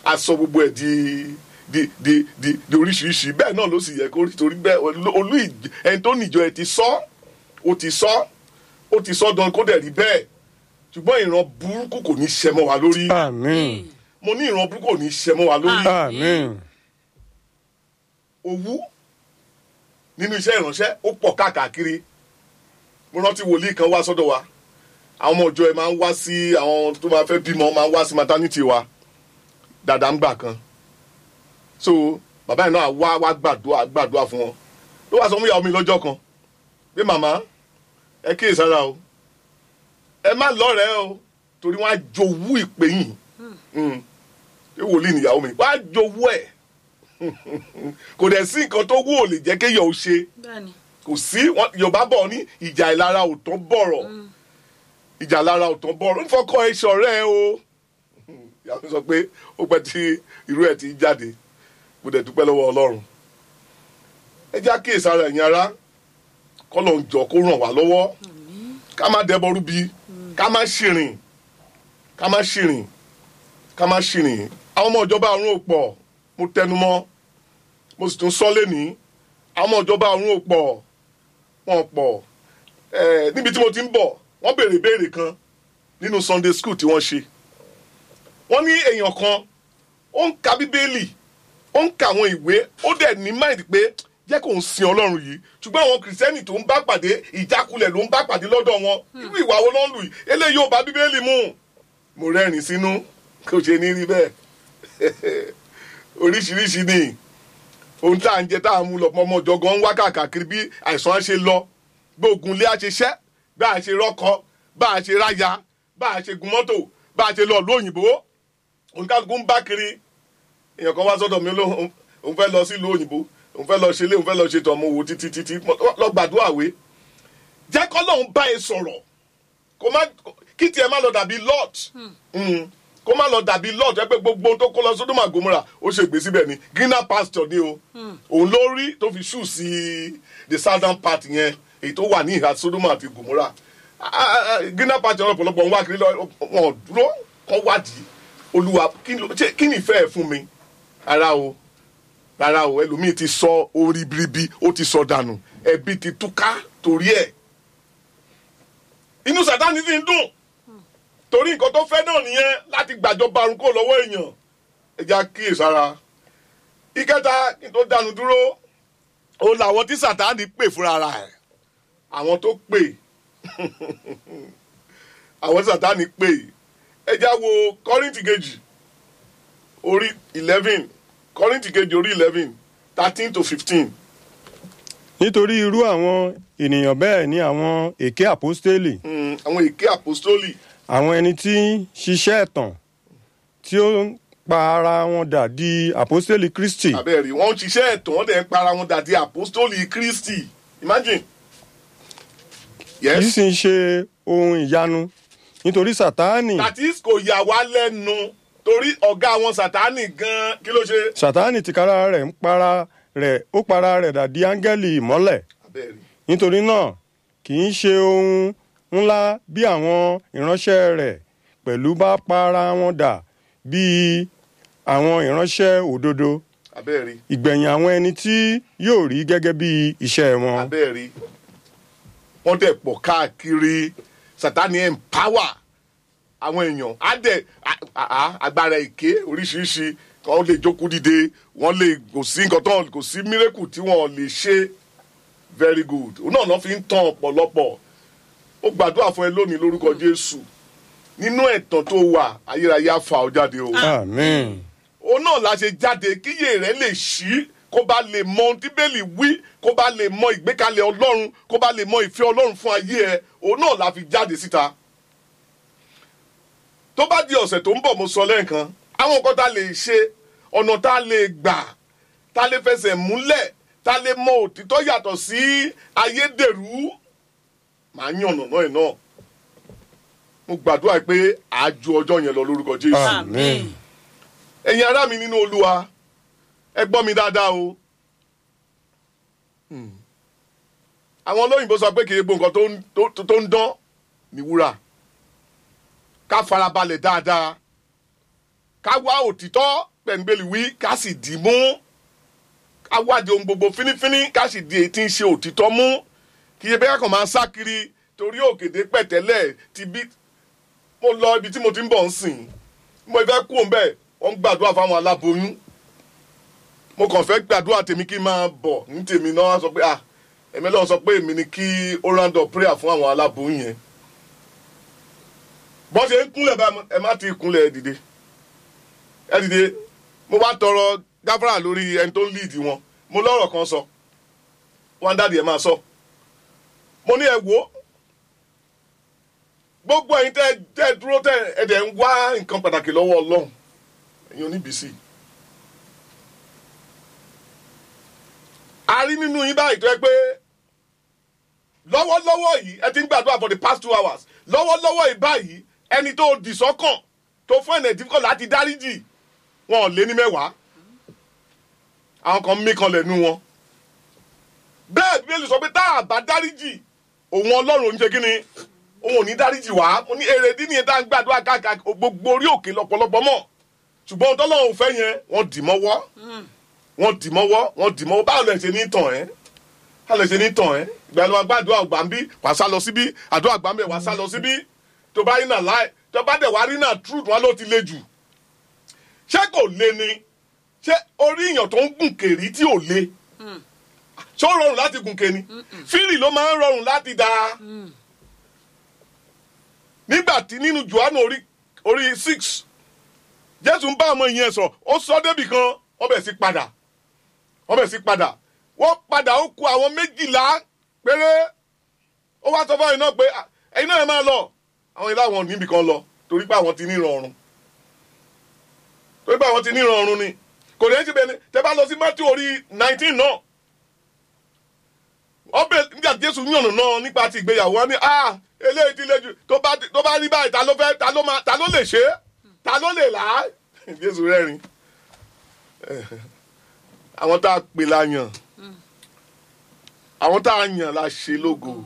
a sọ gbogbo ẹ̀ di di di di di oríṣiríṣi bẹ́ẹ̀ náà ló sì yẹ kó rí torí bẹ́ẹ̀ olú olú ìj- ẹni tó níjọ ẹ ti sọ ó ti sọ ó ti sọ dán kó dẹ̀ rí bẹ́ẹ̀ ṣùgbọ́n ìran burúkú kò ní ṣẹ mọ́ wa lórí àmín mo ní ìran burúkú kò ní ṣẹ mọ́ wa lórí àmín owú nínú iṣẹ́ ìránṣẹ́ ó pọ̀ káàkiri mo rántí wòlíì kan wá sọ́dọ̀ wa àwọn ọmọ ìjọ ẹ máa ń wá sí àwọn tó máa fẹ́ bímọ máa ń wá sí maternity wa dàdá ń gbà kan so bàbá yìí náà wá wá gbàdúrà gbàdúrà fún wọn ló wá sọ fún ìyàwó mi lọ́jọ́ kan pé màmá ẹ kíyè sára o ẹ má lọ́rẹ̀ẹ́ o torí wọ́n á jowú ìpè yìí ṣé wòlíì nìyàwó mi wọ́n á jowú ẹ̀ kò dẹ̀ sí nǹkan tó wù ò lè jẹ́ kéèyàn ó ṣe bẹ́ẹ̀ni kò sí wọn- yorùbá bọ̀ ní ìjà ìlara ò tán bọ̀rọ̀ ìjà ìlara ò tán bọ̀rọ̀ nífọ̀kọ ẹ ṣọ̀rẹ́ ẹ o ìyá mi sọ pé ó pẹ́ tí irú ẹ̀ ti jáde mo dẹ̀ dúpẹ́ lọ́wọ́ ọlọ́run ẹ já kíyèsí ara ẹ̀yin ara kọ́lọ̀ ń jọ kó ràn wá lọ́wọ́ ká má dẹbọ rúbi ká má ṣìrìn ká má ṣìrìn ká má ṣìrìn àwọn ọmọ ìjọba àrùn ò pọ̀ mo tẹnu mọ́ mo sì tún sọ lẹ́nìí àwọn ọmọ ìjọba ọ̀run ò pọ̀ wọn pọ̀ ẹ̀ níbi tí mo ti ń bọ̀ wọ́n béèrè ìbéèrè kan nínú sunday school tí wọ́n ṣe wọ́n ní èèyàn kan ó ń ka bíbélì ó ń ka àwọn ìwé ó dẹ̀ ní mind pé jẹ́ kó ń sin ọlọ́run yìí ṣùgbọ́n àwọn kìrìsìtẹ́nì tó ń bá pàdé ìjákulẹ̀ ló ń bá pàdé lọ́dọ̀ wọn irú ìwà wo ló ń lù yìí eléyìí ò bá bíbélì mu mo rẹ́rìn sínú kò ṣe ní rí bẹ́ẹ̀ oríṣiríṣi ni ohun tá à ń jẹ tá à ń mú lọ ọmọ ọjọ gan ń wá káàkiri bí àìsàn á ṣe lọ bí ogun ilé á ṣe ṣẹ́ bá a ṣe rọ́kọ bá a ṣe ráya bá a ṣe gun mọ́tò bá a ṣe lọ ìlú òyìnbó oníkálukú ń bá kiri èèyàn kan wá sọ́dọ̀ mi lóhùn òun fẹ́ lọ sílùú òyìnbó òun fẹ́ lọ ṣe ilé òun fẹ́ lọ ṣe tọmọ owó títí títí lọ gbàdúrà wé jẹ́ kọ́ lóun bá e sọ̀rọ̀ kó má kí tiẹ̀ má lọ dàbí lot kó má lọ dàbí lot ẹ pé gbogbo ohun tó kó lọ sódòmà gòmùrà ó ṣe gbé síbẹ̀ ni greener pasture ni o òun ló rí tó fi ṣù sí the southern part yẹn èyí tó wà ní ìhà sódòmà àti gòmùrà greener pasture ọ̀pọ̀lọpọ̀ ń wá kiri lọ wọn ò dúró kọ́ wádìí olúwa kí ló- ṣé- kí ni ìfẹ́ ẹ̀ fún mi rárá o rárá o ẹlòmíì ti sọ orí biribi ó ti sọ dànù ẹbí ti túká torí ẹ̀ inú sàtáni ti ń dùn torí nǹkan tó fẹ́ náà nìyẹn láti gbàjọba àrùn kò lọ́wọ́ èèyàn ẹja kíyèsára ìkẹta kí n tó dánu dúró ó làwọn tí sàtáni pè fúnra ara ẹ̀ àwọn tó pè àwọn tí sàtáni pè ẹja wo kọ́rìntì kejì orí eleven kọ́rìntì kejì orí eleven thirteen to fifteen nítorí irú àwọn ènìyàn bẹ́ẹ̀ ni àwọn èké àpọ́stélì àwọn èké àpòstólì àwọn ẹni tí ń ṣiṣẹ́ ẹ̀tàn tí ó ń pa ara wọn dà di àpọ́stélì kristi abẹ́rẹ́ wọ́n ń ṣiṣẹ́ ẹ̀tàn wọ́n dẹ̀ ń para wọn dàdí àpòstólì kristi imagine kì í yes sì ń ṣe ohun ìyanu nítorí sátánì that is kò yà wá lẹ́nu torí ọ̀gá wọn sàtánì gan kí ló ṣe. sátánì tìkára rẹ̀ ń para rẹ̀ ó para rẹ̀ dà di áńgẹ́lì ìmọ́lẹ̀ abẹ́rẹ́ nítorí náà kì í ṣe ohun ńlá bí àwọn ìránṣẹ́ rẹ̀ pẹ̀lú bá para wọn dà bíi àwọn ìránṣẹ́ òdodo abẹ́rẹ́ ìgbẹ̀yìn àwọn ẹni tí yóò rí gẹ́gẹ́ bí iṣẹ́ wọn. abẹ́rẹ́ wọ́n dẹ̀ pọ̀ káàkiri sàtánì empower àwọn èèyàn á dẹ̀ á- á- agbára èké oríṣiríṣi wọ́n lè jókòó dìde wọ́n lè kò sí nǹkan tán kò sí mírèkù tí wọ́n lè ṣe very good òun náà náà fi ń tàn ọ̀pọ̀lọpọ̀ ó gbàdúrà fún ẹ lónìí lórúkọ jésù nínú ẹ̀tàn tó wà ayérayé á fà ọ́ jáde o amen. òun náà la ṣe jáde kíyè rẹ lè ṣí kó bá lè mọ ohun tí bẹ́ẹ̀lì wí kó bá lè mọ ìgbékalẹ̀ ọlọ́run kó bá lè mọ ìfẹ́ ọlọ́run fún ayé ẹ òun náà la fi jáde síta. tó bá di ọ̀sẹ̀ tó ń bọ̀ mo sọ lẹ́ẹ̀kan àwọn nǹkan tá a lè ṣe ọ̀nà tá a lè gbà tá a lè fẹsẹ̀ múlẹ̀ tá a lè mọ òtítọ́ yàtọ̀ sí ayédèrú màá yàn ọ̀nà náà ẹ̀ náà mo gbàdúrà pé àájú ọjọ́ yẹn lọ lórúkọ jésù amen. ẹ̀yin ará mi nínú olúwa ẹ gbọ́ mi dáadáa o. Hmm. àwọn olóyìnbó sọ pé kì í gbó nǹkan tó ń- tó- tó ń dán ní wúrà ká farabalẹ̀ dáadáa ká wá òtítọ́ pẹ̀ngbẹ́lì wí ká sì dì í mú ká wádìí ohun gbogbo fínífíní ká sì di èyí tí ń ṣe òtítọ́ mú kí ebi kàn máa sá kiri torí òkèdè pẹ̀tẹ́lẹ̀ ti bí mo lọ ibi tí mo ti ń bọ̀ ń sìn mo fẹ́ kú òun bẹ́ẹ̀ wọ́n ń gbàdúrà fáwọn aláboyún mo kàn fẹ́ gbàdúrà tèmi kí n máa bọ̀ ní tèmi náà wọ́n sọ pé ah èmi lọ́wọ́ sọ pé èmi ni kí ó round up prayer fún àwọn aláboyún yẹn bọ́n ṣe ń kúnlẹ̀ báyìí ẹ má ti kúnlẹ̀ ẹ dìde ẹ dìde mo wá tọrọ gáfárà lórí ẹni tó ń lead wọn mo lọ́rọ̀ kan sọ wọn dáàdi ẹ máa sọ mo ní ẹ wò ó gbogbo ẹ̀yin tẹ́ tẹ́ dúró tẹ́ ẹ dẹ̀ ń wá nǹkan pàtàkì lọ́wọ́ Ọlọ́run ẹ̀yin oníbìsí a rí nínú yín báyìí tó yẹ pé lọ́wọ́lọ́wọ́ yìí ẹ ti ń gbàdúrà for the past two hours lọ́wọ́lọ́wọ́ yìí báyìí ẹni tó dì sọ́kàn tó fún ẹ̀nà ìdíkọ̀ láti dáríjì wọn ò lé ní mẹ́wàá àwọn kan mí kan lẹ́nu wọn bẹ́ẹ̀ bíbélì sọ pé tá a bá dáríjì òun ọlọ́run ò ní ṣe kí ni òun ò ní dáríjì wá mo ní èrèdí nìyẹn tá a ń gbàdúrà káàkiri gbogbo orí òkè lọ́pọ̀lọpọ̀ mọ̀ ṣùgbọ́n tọ́lọ́run fẹ́ yẹn wọ́n dì mọ́wọ́ wọ́n dì mọ́wọ́ wọ́n dì mọ́wọ́ báwo lẹ ṣe ní tàn ẹ́ báwo lẹ ṣe ní tàn ẹ́ ìgbà ló wá gbàdúrà àgbà ń bí wàá sá lọ síbí àdúrà àgbà ń bẹ̀ wàá sá lọ síbí tó bá rí náà láì tó bá dẹ̀ wá rí náà truth wọn ló ti le jù ṣé kò le ni ṣé orí èèyàn tó ń gùn kèrí tí ò le ṣé ó rọrùn láti gùn kèní fírì ló máa ń rọrùn láti dá nígbà tí nínú Jòhánù orí orí six Jésù ń bá ọmọ ìyẹn sọ ó sọ débì kan wọ́n bẹ̀ sí padà wọ́n bẹ̀ sí padà wọ́n padà ó kù àwọn méjìlá péré ó wá sọ fún ẹ̀yin náà pé ẹ̀yin náà ẹ máa lọ àwọn ilé àwọn níbì kan lọ torí pé àwọn ti ní ìrọ̀rùn torí pé àwọn ti ní ìrọ̀rùn ni kò ní ṣe bẹ́ẹ̀ ni tẹ́ bá lọ sí Matthew orí nineteen náà ọbẹ̀ nígbà Jésù yànnà náà nípa ti ìgbéyàwó wọn ni ah eléyìí ti le jù tó bá tó bá rí báyìí ta ló fẹ́ ta ló máa ta ló lè ṣe é ta ló lè là á Jésù rẹ́rìn àwọn tá a pè la yàn àwọn tá a yàn la ṣe lógo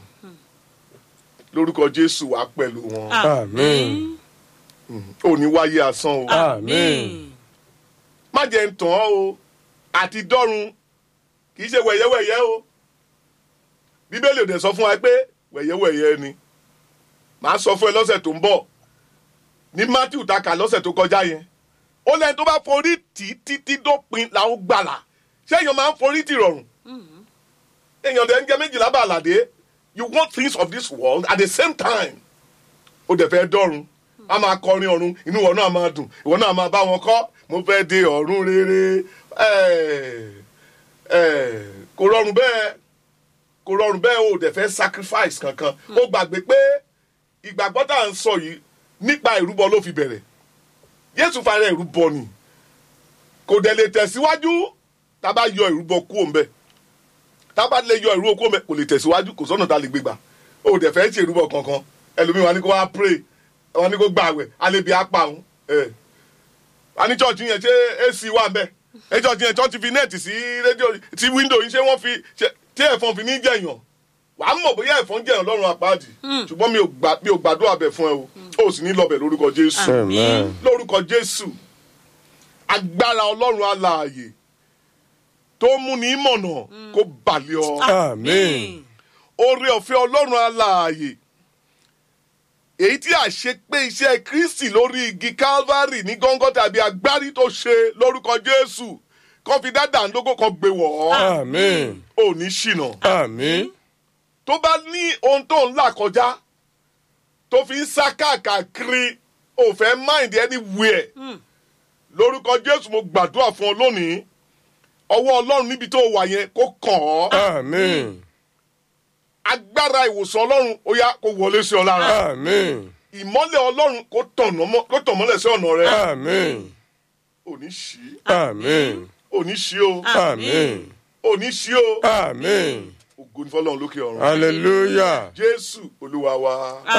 lórúkọ Jésù wá pẹ̀lú wọn Àmín. ò ní wáyé asán o Àmín. má jẹ́ ń tàn ọ́ o àti dọ́run kì í ṣe wẹ̀yẹ́wẹ̀yẹ́ o bíbélì ò dẹ̀ sọ fún wa pé wẹ̀yẹ́wẹ̀yẹ́ ni màá sọ fún ẹ lọ́sẹ̀ tó ń bọ̀ ní Matthew ta kà lọ́sẹ̀ tó kọjá yẹn ó lẹ́yìn tó bá forí tì í títí dópin làwọn gbàlà ṣé èèyàn máa ń forí tì rọrùn èèyàn dẹ̀ ń jẹ méjìlá bàlàdé you want things of this world at the same time ó dẹ̀ fẹ́ dọ́run a máa kọrin ọ̀run inú ìwọ náà máa dùn ìwọ náà máa bá wọn kọ́ mo fẹ́ de ọ̀run rere ẹ̀ ẹ̀ kò rọrùn bẹ́ẹ̀ kò rọrùn bẹ́ẹ̀ o dẹ̀ fẹ́ sacrifice kankan ó gbàgbé pé ìgbàgbọ́ tá à ń sọ yìí nípa ìrúbọ ló fi bẹ̀rẹ̀ Jésù fara ìrúbọ ni kò dẹ̀ lè tẹ̀síwájú tá a bá yọ ìrúbọ kúrò ńbẹ̀ tá a bá lè yọ ìrúbọ kúrò ńbẹ̀ kò lè tẹ̀síwájú kò sọ́nà tá a lè gbégbà o dẹ̀ fẹ́ ṣe ìrúbọ kankan ẹlòmíì wà ní kó wá pray wà ní kó gbààwẹ̀ alẹ́bí apá òun ẹ̀ wà ní church yẹn ṣé AC wà ńbẹ̀ ẹ church yẹn church fi nẹ́ẹ̀tì sí rédíò sí window yìí ṣé wọ́n fi ṣe- tí ẹ̀fọn fi ní jẹ̀yàn wà á mọ̀ bóyá ẹ̀fọn jẹ̀yàn lọ́rùn àpáàdì ṣùgbọ́n mi ò gbà- mi ò gbàdúrà bẹ̀ fún ẹ o o sì ní lọ́bẹ̀ lórúkọ Jésù Amen. lórúkọ Jésù agbára Ọlọ́run alààyè tó mú ní mọ̀nà kó balẹ̀ ọ Amen. oore ọ̀fẹ́ Ọlọ́run alààyè èyí tí a ṣe pé iṣẹ́ Kristi lórí igi Calvary ní gọ́ngọ́ tàbí agbárí tó ṣe lórúkọ Jésù kan fi dá dàńdógó kan gbé wọ̀ ọ́ Amen. ò ní ṣìnà Amen. tó bá ní ohun tó ń là kọjá tó fi ń sá káàkiri ò fẹ́ mind anywhere lórúkọ Jésù mo gbàdúrà fún ọ lónìí ọwọ́ Ọlọ́run níbi tó wà yẹn kó kàn ọ́ Amen. agbára ìwòsàn Ọlọ́run ó yá kó wọlé sí ọ lára Amen. ìmọ́lẹ̀ Ọlọ́run kó tọ̀nà mọ́- kó tàn mọ́lẹ̀ sí ọ̀nà rẹ Amen. ò ní ṣí Amen. ò ní ṣí o Amen. ò ní ṣí o Amen. ògo ní fọlọ́run lókè ọ̀run Hallelujah. Jésù Olúwa wa.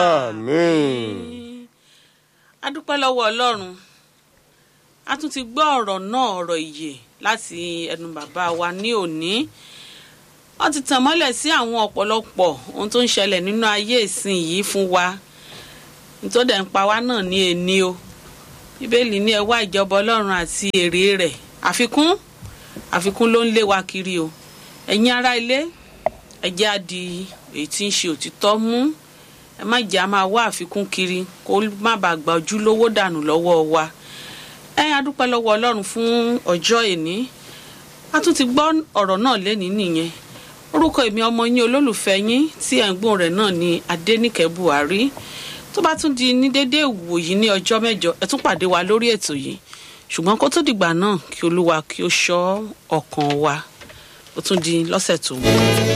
Amen. a dúpẹ́ lọ́wọ́ ọlọ́run a tún ti gbọ́ ọ̀rọ̀ náà ọ̀rọ̀ ìyè láti ẹnu bàbá wa ní òní wọ́n ti tàn mọ́lẹ̀ sí àwọn ọ̀pọ̀lọpọ̀ ohun tó ń ṣẹlẹ̀ nínú ayé ìsìn yìí fún wa nítorí ẹ̀ ń pa wá náà ní ẹni o bíbélì ní ẹ wá ìjọba ọlọ́run àti èrè rẹ̀ àfikún àfikún ló ń lé wa kiri o ẹ̀yin ará ilé ẹ jẹ́ á di èyí tí ń ṣe òtítọ́ mú ẹ má jẹ́ á máa wá àfikún kiri kó má bàa gba ojúlówó dànù lọ́wọ́ wa ẹ á dúpẹ́ lọ́wọ́ ọlọ́run fún ọjọ́ èní a tún ti gbọ́ ọ̀rọ̀ náà lẹ́ni nìyẹn orúkọ èmi ọmọ yín olólùfẹ́ yín tí ẹ̀ ń gbóhùn rẹ̀ náà ni adẹ́nìkẹ́ buhari tó bá tún di ní dédé ìwòyí ní ọjọ́ mẹ́jọ ẹ tún pàdé wa lórí ètò yìí ṣùgbọ́n kó tó dìgbà náà kí olúwa kí ó ṣọ́ ọkàn wa ó tún di lọ́sẹ̀ tó ń bọ̀.